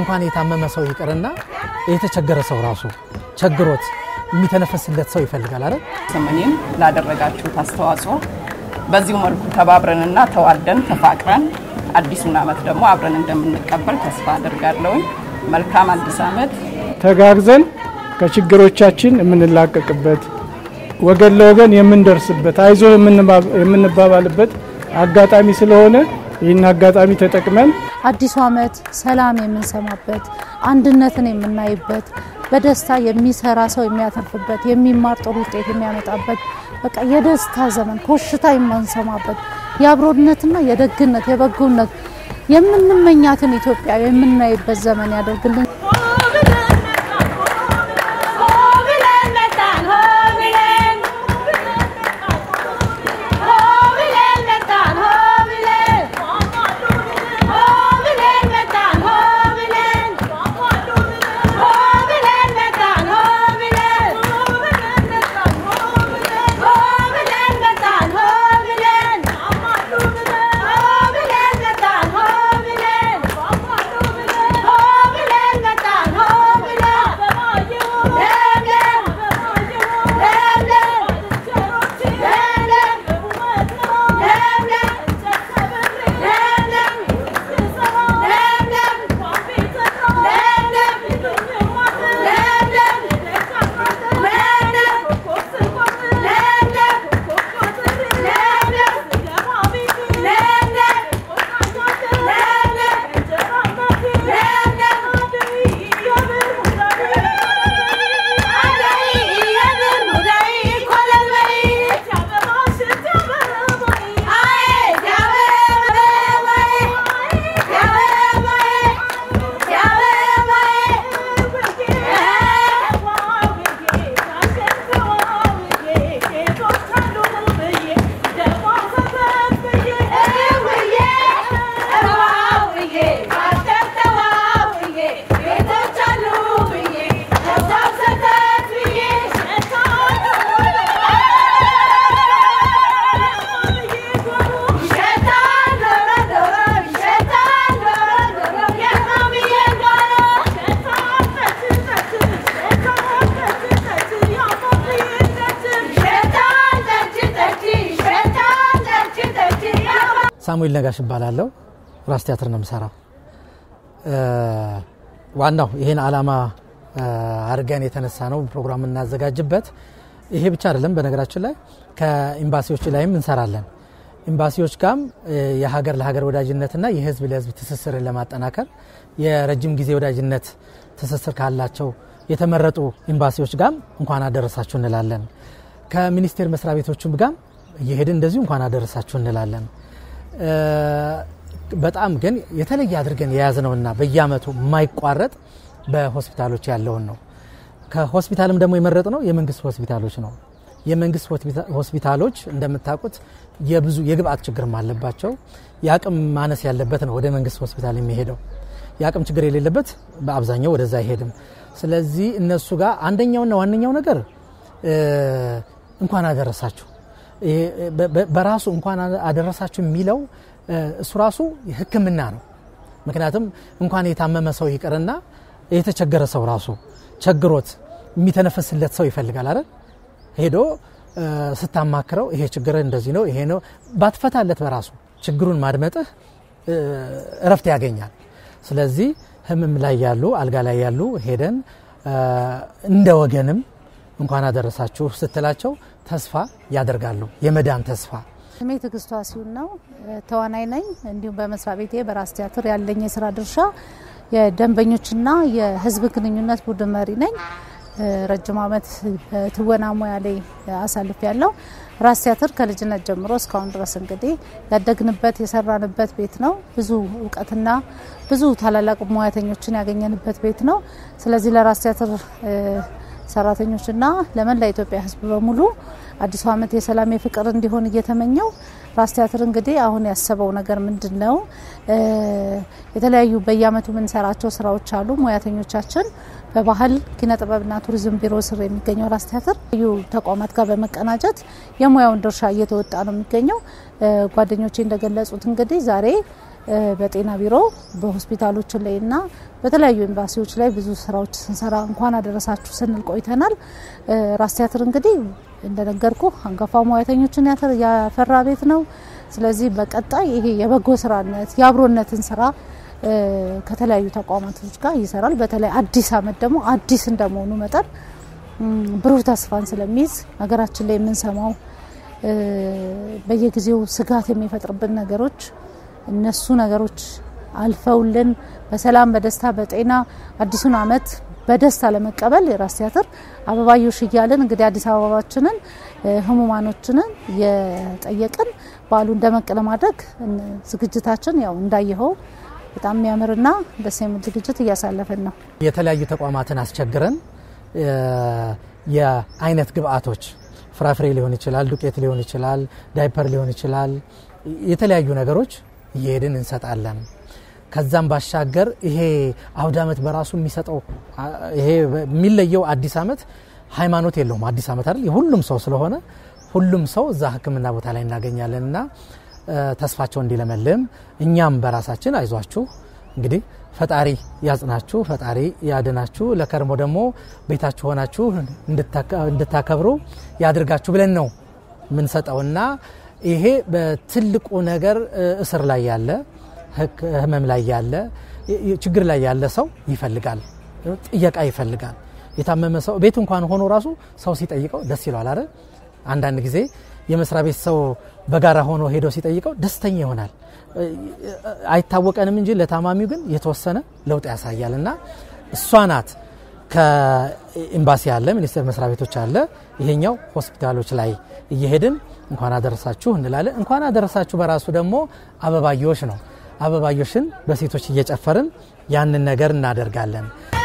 እንኳን የታመመ ሰው ይቅርና የተቸገረ ሰው ራሱ ቸግሮት የሚተነፈስለት ሰው ይፈልጋል አይደል? ስምኝም ላደረጋችሁት አስተዋጽኦ በዚሁ መልኩ ተባብረንና ተዋደን ተፋቅረን አዲሱን ዓመት ደግሞ አብረን እንደምንቀበል ተስፋ አድርጋለሁኝ። መልካም አዲስ ዓመት። ተጋግዘን ከችግሮቻችን የምንላቀቅበት ወገን ለወገን የምንደርስበት አይዞ የምንባባልበት አጋጣሚ ስለሆነ ይህን አጋጣሚ ተጠቅመን አዲሱ ዓመት ሰላም የምንሰማበት፣ አንድነትን የምናይበት፣ በደስታ የሚሰራ ሰው የሚያተርፍበት፣ የሚማር ጥሩ ውጤት የሚያመጣበት በቃ የደስታ ዘመን ኮሽታ የማንሰማበት የአብሮነትና የደግነት የበጎነት የምንመኛትን ኢትዮጵያ የምናይበት ዘመን ያደርግልን። ሳሙኤል ነጋሽ እባላለሁ። ራስ ቲያትር ነው የምሰራው። ዋናው ይህን ዓላማ አድርገን የተነሳ ነው ፕሮግራም እናዘጋጅበት። ይሄ ብቻ አይደለም። በነገራችን ላይ ከኤምባሲዎች ላይም እንሰራለን። ኤምባሲዎች ጋም የሀገር ለሀገር ወዳጅነትና የህዝብ ለህዝብ ትስስርን ለማጠናከር የረጅም ጊዜ ወዳጅነት ትስስር ካላቸው የተመረጡ ኤምባሲዎች ጋም እንኳን አደረሳችሁ እንላለን። ከሚኒስቴር መስሪያ ቤቶችም ጋም እየሄድን እንደዚሁ እንኳን አደረሳችሁ እንላለን። በጣም ግን የተለየ አድርገን የያዝነውና በየአመቱ የማይቋረጥ በሆስፒታሎች ያለውን ነው። ከሆስፒታልም ደግሞ የመረጥነው የመንግስት ሆስፒታሎች ነው። የመንግስት ሆስፒታሎች እንደምታውቁት የብዙ የግብአት ችግርም አለባቸው። የአቅም ማነስ ያለበት ነው ወደ መንግስት ሆስፒታል የሚሄደው። የአቅም ችግር የሌለበት በአብዛኛው ወደዛ አይሄድም። ስለዚህ እነሱ ጋር አንደኛውና ዋነኛው ነገር እንኳን አደረሳችሁ በራሱ እንኳን አደረሳችሁ የሚለው እሱ ራሱ ሕክምና ነው። ምክንያቱም እንኳን የታመመ ሰው ይቅርና የተቸገረ ሰው ራሱ ቸግሮት የሚተነፈስለት ሰው ይፈልጋል አይደል? ሄዶ ስታማክረው ይሄ ችግር እንደዚህ ነው ይሄ ነው ባትፈታለት በራሱ ችግሩን ማድመጥህ እረፍት ያገኛል። ስለዚህ ህመም ላይ ያሉ አልጋ ላይ ያሉ ሄደን እንደ ወገንም እንኳን አደረሳችሁ ስትላቸው ተስፋ ያደርጋሉ። የመዳን ተስፋ። ስሜ ትዕግስቷ ሲሆን ነው ተዋናይ ነኝ። እንዲሁም በመስሪያ ቤቴ በራስ ቲያትር ያለኝ የስራ ድርሻ የደንበኞችና የህዝብ ግንኙነት ቡድን መሪ ነኝ። ረጅም ዓመት በትወና ሙያ ላይ አሳልፍ ያለው ራስ ቲያትር ከልጅነት ጀምሮ እስካሁን ድረስ እንግዲህ ያደግንበት የሰራንበት ቤት ነው። ብዙ እውቀትና ብዙ ታላላቅ ሙያተኞችን ያገኘንበት ቤት ነው። ስለዚህ ለራስ ቲያትር ሰራተኞችና ለመላ ኢትዮጵያ ህዝብ በሙሉ አዲሱ ዓመት የሰላም የፍቅር እንዲሆን እየተመኘው ራስ ቲያትር እንግዲህ አሁን ያሰበው ነገር ምንድን ነው? የተለያዩ በየአመቱ የምንሰራቸው ስራዎች አሉ። ሙያተኞቻችን በባህል ኪነ ጥበብና ቱሪዝም ቢሮ ስር የሚገኘው ራስ ቲያትር ልዩ ተቋማት ጋር በመቀናጀት የሙያውን ድርሻ እየተወጣ ነው የሚገኘው። ጓደኞቼ እንደገለጹት እንግዲህ ዛሬ በጤና ቢሮ በሆስፒታሎች ላይ እና በተለያዩ ኤምባሲዎች ላይ ብዙ ስራዎች ስንሰራ እንኳን አደረሳችሁ ስንል ቆይተናል። ራስ ቲያትር እንግዲህ እንደነገርኩ አንጋፋ ሙያተኞችን ያፈራ ቤት ነው። ስለዚህ በቀጣይ ይሄ የበጎ ስራነት የአብሮነትን ስራ ከተለያዩ ተቋማቶች ጋር ይሰራል። በተለይ አዲስ አመት ደግሞ አዲስ እንደመሆኑ መጠን ብሩህ ተስፋን ስለሚይዝ ሀገራችን ላይ የምንሰማው በየጊዜው ስጋት የሚፈጥርብን ነገሮች እነሱ ነገሮች አልፈውልን በሰላም በደስታ በጤና አዲሱን አመት በደስታ ለመቀበል የራስ ቲያትር አበባዮሽ እያልን እንግዲህ አዲስ አበባችንን ህሙማኖችንን የጠየቅን በዓሉን ደመቅ ለማድረግ ዝግጅታችን ያው እንዳየኸው በጣም የሚያምርና ደስ የሚል ዝግጅት እያሳለፍን ነው። የተለያዩ ተቋማትን አስቸግረን የአይነት ግብአቶች ፍራፍሬ ሊሆን ይችላል፣ ዱቄት ሊሆን ይችላል፣ ዳይፐር ሊሆን ይችላል፣ የተለያዩ ነገሮች እየሄድን እንሰጣለን። ከዛም ባሻገር ይሄ አውደ ዓመት በራሱ የሚሰጠው ይሄ የሚለየው አዲስ ዓመት ሃይማኖት የለውም። አዲስ ዓመት አይደል የሁሉም ሰው ስለሆነ ሁሉም ሰው እዛ ሕክምና ቦታ ላይ እናገኛለን እና ተስፋቸው እንዲለመልም እኛም በራሳችን አይዟችሁ እንግዲህ ፈጣሪ ያጽናችሁ፣ ፈጣሪ ያድናችሁ፣ ለከርሞ ደግሞ ቤታችሁ ሆናችሁ እንድታከብሩ ያድርጋችሁ ብለን ነው የምንሰጠውና ይሄ በትልቁ ነገር እስር ላይ ያለ ህመም ላይ ያለ ችግር ላይ ያለ ሰው ይፈልጋል፣ ጥየቃ ይፈልጋል። የታመመ ሰው ቤት እንኳን ሆኖ ራሱ ሰው ሲጠይቀው ደስ ይለዋል አይደል? አንዳንድ ጊዜ የመስሪያ ቤት ሰው በጋራ ሆኖ ሄዶ ሲጠይቀው ደስተኛ ይሆናል። አይታወቀንም እንጂ ለታማሚው ግን የተወሰነ ለውጥ ያሳያል። እና እሷ ናት ከኤምባሲ አለ፣ ሚኒስቴር መስሪያ ቤቶች አለ። ይሄኛው ሆስፒታሎች ላይ እየሄድን እንኳን አደረሳችሁ እንላለን። እንኳን አደረሳችሁ በራሱ ደግሞ አበባዮሽ ነው። አበባዮሽን በሴቶች እየጨፈርን ያንን ነገር እናደርጋለን።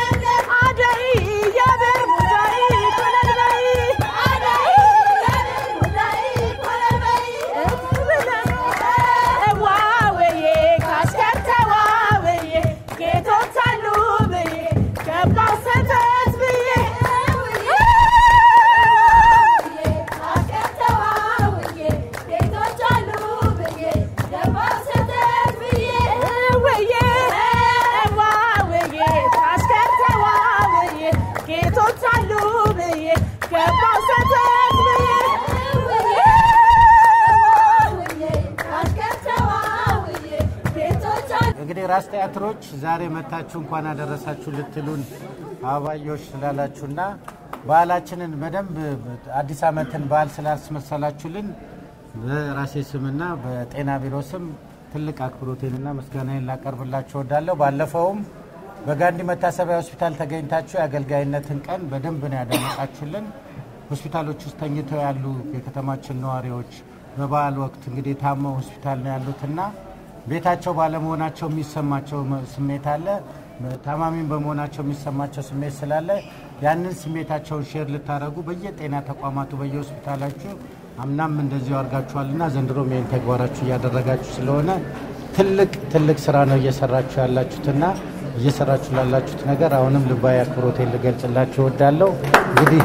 እንግዲህ ራስ ቲያትሮች ዛሬ መታችሁ እንኳን አደረሳችሁ ልትሉን አበባዮሽ ስላላችሁና ባህላችንን በደንብ አዲስ ዓመትን በዓል ስላስመሰላችሁልን በራሴ ስምና በጤና ቢሮ ስም ትልቅ አክብሮቴንና ምስጋናዬን ላቀርብላችሁ እወዳለሁ። ባለፈውም በጋንዲ መታሰቢያ ሆስፒታል ተገኝታችሁ የአገልጋይነትን ቀን በደንብ ነው ያዳመጣችሁልን። ሆስፒታሎች ውስጥ ተኝተው ያሉ የከተማችን ነዋሪዎች በበዓል ወቅት እንግዲህ ታመው ሆስፒታል ነው ያሉትና ቤታቸው ባለመሆናቸው የሚሰማቸው ስሜት አለ። ታማሚም በመሆናቸው የሚሰማቸው ስሜት ስላለ ያንን ስሜታቸውን ሼር ልታደረጉ በየጤና ተቋማቱ በየሆስፒታላችሁ አምናም እንደዚሁ አድርጋችኋልና ዘንድሮም ይህን ተግባራችሁ እያደረጋችሁ ስለሆነ ትልቅ ትልቅ ስራ ነው እየሰራችሁ ያላችሁትና እየሰራችሁ ላላችሁት ነገር አሁንም ልባዊ አክብሮቴን ልገልጽላችሁ እወዳለሁ። እንግዲህ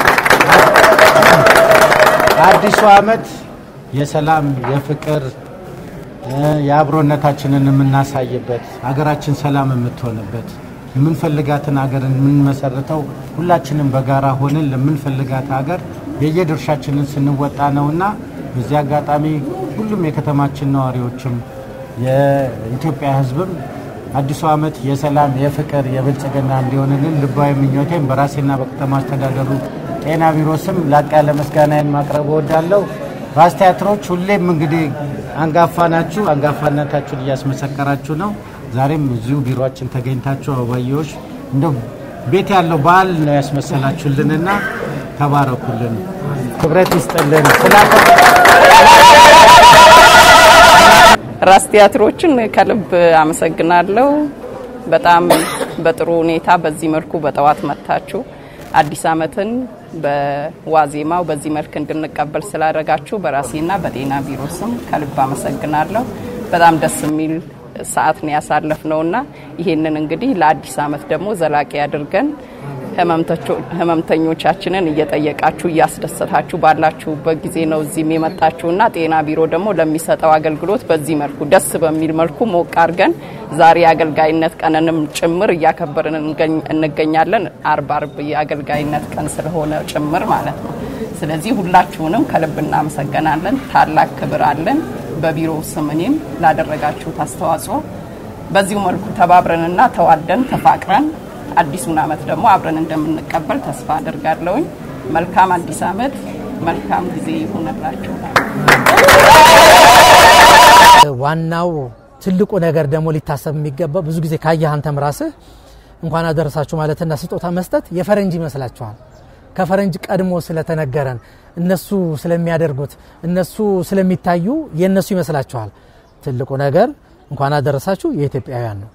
አዲሱ ዓመት የሰላም የፍቅር የአብሮነታችንን የምናሳይበት ሀገራችን ሰላም የምትሆንበት የምንፈልጋትን ሀገር የምንመሰርተው ሁላችንም በጋራ ሆነን ለምንፈልጋት ሀገር የየድርሻችንን ስንወጣ ነውና በዚህ አጋጣሚ ሁሉም የከተማችን ነዋሪዎችም የኢትዮጵያ ሕዝብም አዲሱ ዓመት የሰላም የፍቅር የብልጽግና እንዲሆንልን ልባዊ ምኞቴም በራሴና በከተማ አስተዳደሩ ጤና ቢሮ ስም ላቅ ያለ ምስጋናዬን ማቅረብ እወዳለሁ። ራስ ቲያትሮች ሁሌም እንግዲህ አንጋፋ ናችሁ፣ አንጋፋነታችሁን እያስመሰከራችሁ ነው። ዛሬም እዚሁ ቢሮችን ተገኝታችሁ አበባዮሽ እንደው ቤት ያለው በዓል ነው ያስመሰላችሁልንና ተባረኩልን፣ ክብረት ይስጥልን። ራስ ቲያትሮችን ከልብ አመሰግናለሁ። በጣም በጥሩ ሁኔታ በዚህ መልኩ በጠዋት መጥታችሁ አዲስ ዓመትን በዋዜማው በዚህ መልክ እንድንቀበል ስላደረጋችሁ በራሴና በጤና ቢሮ ስም ከልብ አመሰግናለሁ። በጣም ደስ የሚል ሰዓት ነው ያሳለፍ ነውና ይሄንን እንግዲህ ለአዲስ ዓመት ደግሞ ዘላቂ አድርገን ህመምተኞቻችንን እየጠየቃችሁ እያስደሰታችሁ ባላችሁበት ጊዜ ነው እዚህም የመጣችሁና ጤና ቢሮ ደግሞ ለሚሰጠው አገልግሎት በዚህ መልኩ ደስ በሚል መልኩ ሞቅ አድርገን ዛሬ የአገልጋይነት ቀንንም ጭምር እያከበርን እንገኛለን። አርብ አርብ የአገልጋይነት ቀን ስለሆነ ጭምር ማለት ነው። ስለዚህ ሁላችሁንም ከልብ እናመሰግናለን። ታላቅ ክብር አለን። በቢሮው ስም እኔም ላደረጋችሁት አስተዋጽኦ በዚሁ መልኩ ተባብረንና ተዋደን ተፋቅረን አዲሱን ዓመት ደግሞ አብረን እንደምንቀበል ተስፋ አድርጋለሁኝ። መልካም አዲስ ዓመት፣ መልካም ጊዜ ይሁንላችሁ። ዋናው ትልቁ ነገር ደግሞ ሊታሰብ የሚገባው ብዙ ጊዜ ካየህ አንተም ራስህ እንኳን አደረሳችሁ ማለትና ስጦታ መስጠት የፈረንጅ ይመስላችኋል። ከፈረንጅ ቀድሞ ስለተነገረን እነሱ ስለሚያደርጉት እነሱ ስለሚታዩ የእነሱ ይመስላችኋል። ትልቁ ነገር እንኳን አደረሳችሁ የኢትዮጵያውያን ነው።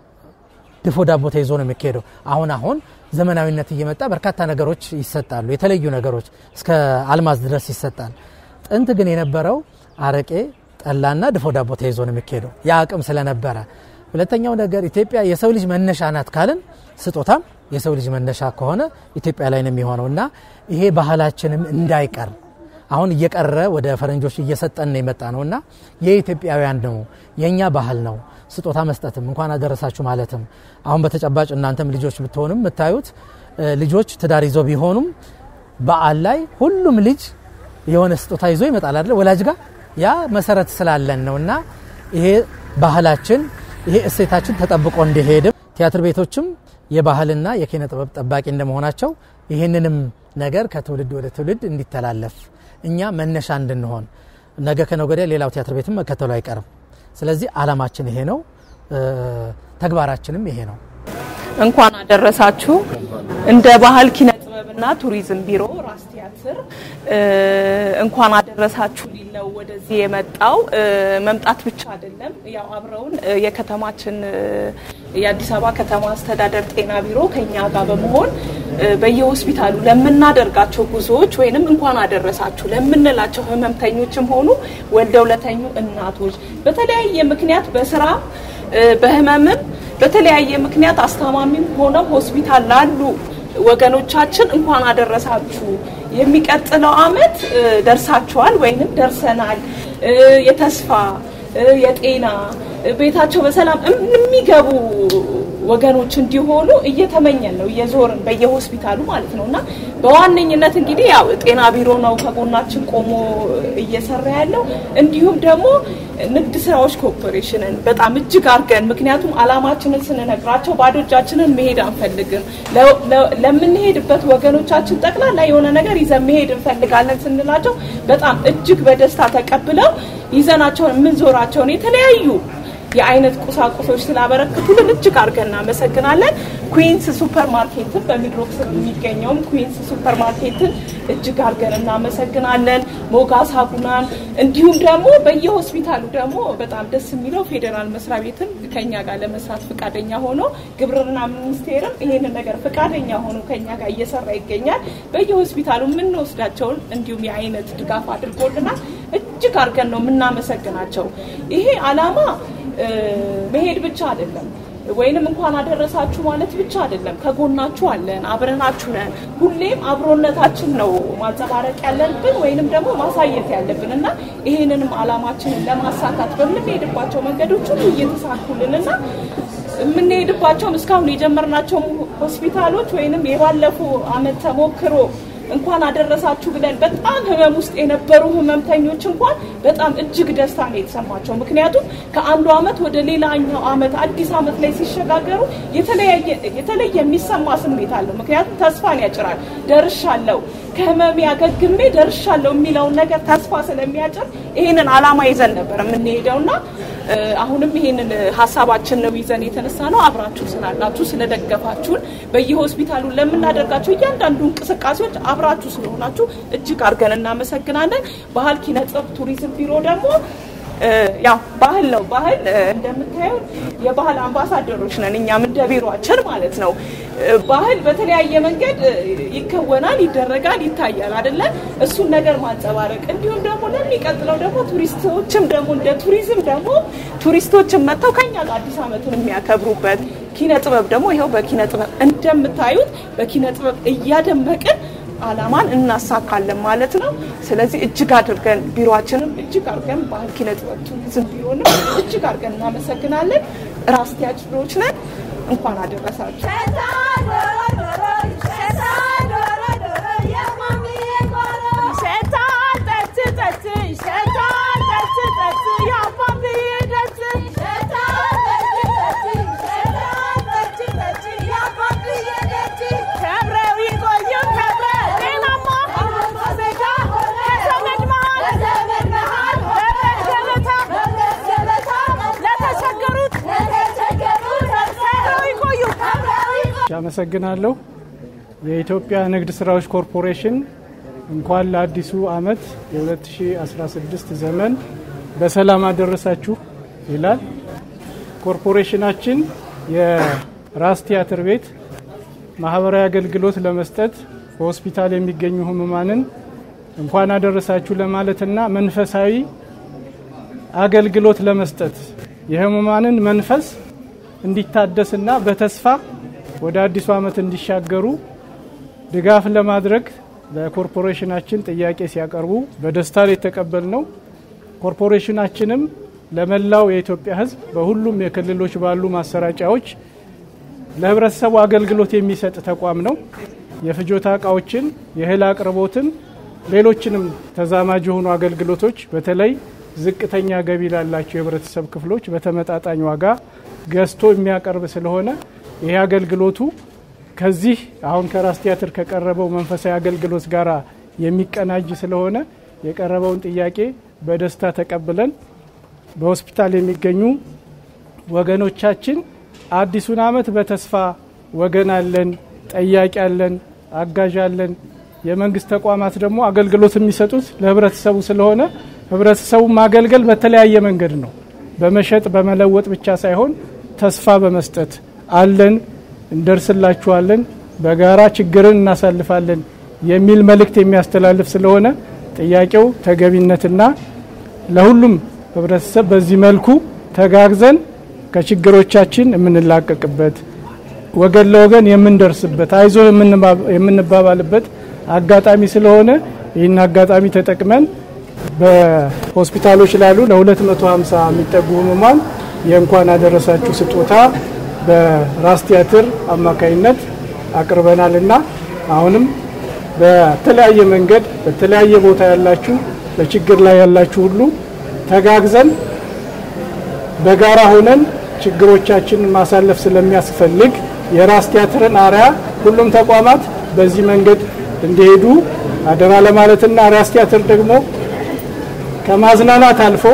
ድፎ ዳቦ ተይዞ ነው የሚካሄደው። አሁን አሁን ዘመናዊነት እየመጣ በርካታ ነገሮች ይሰጣሉ። የተለዩ ነገሮች እስከ አልማዝ ድረስ ይሰጣል። ጥንት ግን የነበረው አረቄ፣ ጠላና ድፎ ዳቦ ተይዞ ነው የሚካሄደው ያ አቅም ስለነበረ። ሁለተኛው ነገር ኢትዮጵያ የሰው ልጅ መነሻ ናት ካልን ስጦታም የሰው ልጅ መነሻ ከሆነ ኢትዮጵያ ላይ ነው የሚሆነው እና ይሄ ባህላችንም እንዳይቀር አሁን እየቀረ ወደ ፈረንጆች እየሰጠን ነው የመጣ ነው እና የኢትዮጵያውያን ነው የእኛ ባህል ነው። ስጦታ መስጠትም እንኳን አደረሳችሁ ማለትም አሁን በተጨባጭ እናንተም ልጆች ብትሆንም የምታዩት ልጆች ትዳር ይዞ ቢሆኑም በዓል ላይ ሁሉም ልጅ የሆነ ስጦታ ይዞ ይመጣል አይደለ ወላጅ ጋር ያ መሰረት ስላለን ነው እና ይሄ ባህላችን ይሄ እሴታችን ተጠብቆ እንዲሄድም ቲያትር ቤቶችም የባህልና የኪነ ጥበብ ጠባቂ እንደመሆናቸው ይህንንም ነገር ከትውልድ ወደ ትውልድ እንዲተላለፍ እኛ መነሻ እንድንሆን ነገ ከነገ ወዲያ ሌላው ቲያትር ቤትም መከተሉ አይቀርም። ስለዚህ አላማችን ይሄ ነው፣ ተግባራችንም ይሄ ነው። እንኳን አደረሳችሁ። እንደ ባህል ኪነ ጥበብና ቱሪዝም ቢሮ ራስ ቲያትር እንኳን አደረሳችሁ ሊል ነው ወደዚህ የመጣው። መምጣት ብቻ አይደለም፣ ያው አብረውን የከተማችን የአዲስ አበባ ከተማ አስተዳደር ጤና ቢሮ ከኛ ጋር በመሆን በየሆስፒታሉ ለምናደርጋቸው ጉዞዎች ወይንም እንኳን አደረሳችሁ ለምንላቸው ህመምተኞችም ሆኑ ወልደው ለተኙ እናቶች በተለያየ ምክንያት በስራ በህመምም በተለያየ ምክንያት አስታማሚም ሆነው ሆስፒታል ላሉ ወገኖቻችን እንኳን አደረሳችሁ። የሚቀጥለው አመት ደርሳችኋል ወይንም ደርሰናል። የተስፋ የጤና ቤታቸው በሰላም የሚገቡ ወገኖች እንዲሆኑ እየተመኘን ነው እየዞርን በየሆስፒታሉ ማለት ነው። እና በዋነኝነት እንግዲህ ያው ጤና ቢሮ ነው ከጎናችን ቆሞ እየሰራ ያለው እንዲሁም ደግሞ ንግድ ስራዎች ኮርፖሬሽንን በጣም እጅግ አድርገን ምክንያቱም አላማችንን ስንነግራቸው ባዶ እጃችንን መሄድ አንፈልግም። ለምንሄድበት ወገኖቻችን ጠቅላላ የሆነ ነገር ይዘን መሄድ እንፈልጋለን ስንላቸው በጣም እጅግ በደስታ ተቀብለው ይዘናቸውን የምንዞራቸውን የተለያዩ የአይነት ቁሳቁሶች ስላበረክቱልን እጅግ አድርገን እናመሰግናለን። ኩዊንስ ሱፐር ማርኬትን በሚድሮክ ስር የሚገኘውም ኩዊንስ ሱፐር ማርኬትን እጅግ አድርገን እናመሰግናለን። ሞጋስ ሀቡናን እንዲሁም ደግሞ በየሆስፒታሉ ደግሞ በጣም ደስ የሚለው ፌዴራል መስሪያ ቤትም ከኛ ጋር ለመስራት ፈቃደኛ ሆኖ ግብርና ሚኒስቴርም ይሄንን ነገር ፈቃደኛ ሆኖ ከኛ ጋር እየሰራ ይገኛል። በየሆስፒታሉ የምንወስዳቸውን እንዲሁም የአይነት ድጋፍ አድርጎልናል። እጅግ አድርገን ነው የምናመሰግናቸው። ይሄ አላማ መሄድ ብቻ አይደለም ወይንም እንኳን አደረሳችሁ ማለት ብቻ አይደለም። ከጎናችሁ አለን፣ አብረናችሁ ነን። ሁሌም አብሮነታችን ነው ማንጸባረቅ ያለብን ወይንም ደግሞ ማሳየት ያለብን እና ይሄንንም አላማችንን ለማሳካት በምንሄድባቸው መንገዶች ሁሉ እየተሳኩልንና የምንሄድባቸውም እስካሁን የጀመርናቸው ሆስፒታሎች ወይንም የባለፉ አመት ተሞክሮ እንኳን አደረሳችሁ ብለን በጣም ህመም ውስጥ የነበሩ ህመምተኞች እንኳን በጣም እጅግ ደስታ ነው የተሰማቸው። ምክንያቱም ከአንዱ አመት ወደ ሌላኛው አመት አዲስ አመት ላይ ሲሸጋገሩ የተለየ የሚሰማ ስሜት አለው። ምክንያቱም ተስፋን ያጭራል። ደርሻለሁ፣ ከህመሜ አገግሜ ደርሻለሁ የሚለውን ነገር ተስፋ ስለሚያጭር ይህንን አላማ ይዘን ነበር የምንሄደውና አሁንም ይሄንን ሀሳባችን ነው ይዘን የተነሳ ነው። አብራችሁ ስላላችሁ ስለደገፋችሁን፣ በየሆስፒታሉ ለምናደርጋቸው እያንዳንዱ እንቅስቃሴዎች አብራችሁ ስለሆናችሁ እጅግ አድርገን እናመሰግናለን። ባህል ኪነ ጥበብ ቱሪዝም ቢሮ ደግሞ ያው ባህል ነው። ባህል እንደምታየው የባህል አምባሳደሮች ነን እኛም እንደ ቢሮአችን ማለት ነው። ባህል በተለያየ መንገድ ይከወናል፣ ይደረጋል፣ ይታያል አይደለ? እሱን ነገር ማንጸባረቅ እንዲሁም ደግሞ ለሚቀጥለው ደግሞ ቱሪስቶችም ደግሞ እንደ ቱሪዝም ደግሞ ቱሪስቶችም መጥተው ከኛ ጋር አዲስ ዓመቱን የሚያከብሩበት ኪነ ጥበብ ደግሞ ይኸው በኪነ ጥበብ እንደምታዩት በኪነ ጥበብ እያደመቅን አላማን እናሳካለን ማለት ነው። ስለዚህ እጅግ አድርገን ቢሮችንም እጅግ አድርገን ባህል ኪነ ጥበብ ቱሪዝም ቢሮንም እጅግ አድርገን እናመሰግናለን። ራስ ቲያትሮች ነን። እንኳን አደረሳችሁ። አመሰግናለሁ። የኢትዮጵያ ንግድ ስራዎች ኮርፖሬሽን እንኳን ለአዲሱ ዓመት የ2016 ዘመን በሰላም አደረሳችሁ ይላል። ኮርፖሬሽናችን የራስ ቲያትር ቤት ማህበራዊ አገልግሎት ለመስጠት በሆስፒታል የሚገኙ ህሙማንን እንኳን አደረሳችሁ ለማለትና መንፈሳዊ አገልግሎት ለመስጠት የህሙማንን መንፈስ እንዲታደስና በተስፋ ወደ አዲሱ ዓመት እንዲሻገሩ ድጋፍ ለማድረግ ለኮርፖሬሽናችን ጥያቄ ሲያቀርቡ በደስታ የተቀበል ነው። ኮርፖሬሽናችንም ለመላው የኢትዮጵያ ሕዝብ በሁሉም የክልሎች ባሉ ማሰራጫዎች ለህብረተሰቡ አገልግሎት የሚሰጥ ተቋም ነው። የፍጆታ እቃዎችን፣ የእህል አቅርቦትን፣ ሌሎችንም ተዛማጅ የሆኑ አገልግሎቶች በተለይ ዝቅተኛ ገቢ ላላቸው የህብረተሰብ ክፍሎች በተመጣጣኝ ዋጋ ገዝቶ የሚያቀርብ ስለሆነ ይህ አገልግሎቱ ከዚህ አሁን ከራስ ቲያትር ከቀረበው መንፈሳዊ አገልግሎት ጋር የሚቀናጅ ስለሆነ የቀረበውን ጥያቄ በደስታ ተቀብለን በሆስፒታል የሚገኙ ወገኖቻችን አዲሱን ዓመት በተስፋ ወገን አለን፣ ጠያቂ አለን፣ አጋዥ አለን። የመንግስት ተቋማት ደግሞ አገልግሎት የሚሰጡት ለህብረተሰቡ ስለሆነ ህብረተሰቡ ማገልገል በተለያየ መንገድ ነው። በመሸጥ በመለወጥ ብቻ ሳይሆን ተስፋ በመስጠት አለን፣ እንደርስላችኋለን፣ በጋራ ችግርን እናሳልፋለን የሚል መልእክት የሚያስተላልፍ ስለሆነ ጥያቄው ተገቢነትና ለሁሉም ህብረተሰብ በዚህ መልኩ ተጋግዘን ከችግሮቻችን የምንላቀቅበት ወገን ለወገን የምንደርስበት አይዞ የምንባባልበት አጋጣሚ ስለሆነ ይህን አጋጣሚ ተጠቅመን በሆስፒታሎች ላሉ ለ250 የሚጠጉ ህሙማን የእንኳን አደረሳችሁ ስጦታ በራስ ቲያትር አማካኝነት አቅርበናልና አሁንም በተለያየ መንገድ በተለያየ ቦታ ያላችሁ በችግር ላይ ያላችሁ ሁሉ ተጋግዘን በጋራ ሆነን ችግሮቻችንን ማሳለፍ ስለሚያስፈልግ የራስ ቲያትርን አርያ ሁሉም ተቋማት በዚህ መንገድ እንዲሄዱ አደራ ለማለትና ራስ ቲያትር ደግሞ ከማዝናናት አልፎ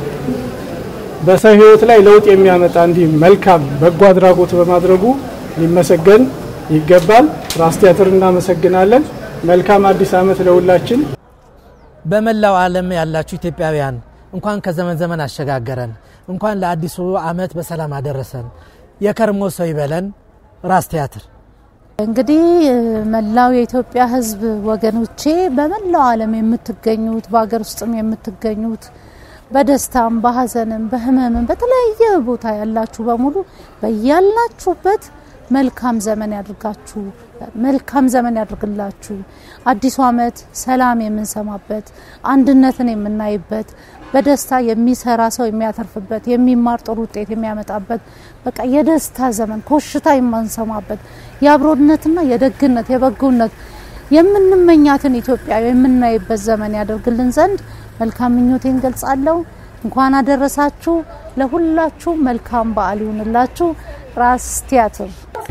በሰው ህይወት ላይ ለውጥ የሚያመጣ እንዲህ መልካም በጎ አድራጎት በማድረጉ ሊመሰገን ይገባል። ራስ ቲያትር እናመሰግናለን። መልካም አዲስ ዓመት ለሁላችን። በመላው ዓለም ያላችሁ ኢትዮጵያውያን እንኳን ከዘመን ዘመን አሸጋገረን፣ እንኳን ለአዲሱ ዓመት በሰላም አደረሰን። የከርሞ ሰው ይበለን። ራስ ቲያትር እንግዲህ መላው የኢትዮጵያ ሕዝብ ወገኖቼ በመላው ዓለም የምትገኙት በሀገር ውስጥም የምትገኙት በደስታም በሀዘንም በህመምም በተለያየ ቦታ ያላችሁ በሙሉ በያላችሁበት መልካም ዘመን ያድርጋችሁ፣ መልካም ዘመን ያድርግላችሁ። አዲሱ ዓመት ሰላም የምንሰማበት፣ አንድነትን የምናይበት፣ በደስታ የሚሰራ ሰው የሚያተርፍበት፣ የሚማር ጥሩ ውጤት የሚያመጣበት በቃ የደስታ ዘመን ኮሽታ የማንሰማበት የአብሮነትና የደግነት የበጎነት የምንመኛትን ኢትዮጵያ የምናይበት ዘመን ያደርግልን ዘንድ መልካም ምኞቴን ገልጻለሁ። እንኳን አደረሳችሁ። ለሁላችሁ መልካም በዓል ይሁንላችሁ። ራስ ቲያትር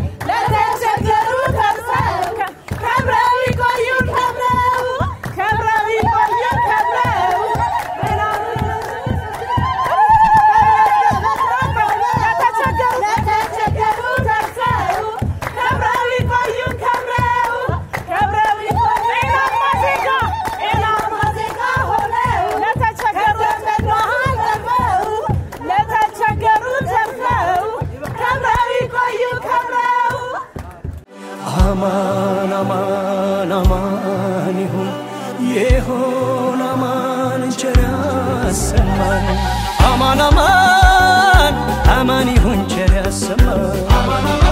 ለተቸገሩ ተርፈው ከብረው ይቆዩ ከብረው ከብረው ይቆዩ ከብረው ለተቸገሩ ተርፈው ከብረው ይቆዩ ከብረው ከብረው ይቆዩ ጤናማ ዜጋ ጤናማ ዜጋ ሆነው ለተቸገሩ መሃል ተርፈው ለተቸገሩ ተርፈው ከብረው ይቆዩ ከብረው አማን አማን አማን ይሁን ይሁን አማን ቸር ያሰማን አማን አማን አማን ይሁን ቸር ያሰማን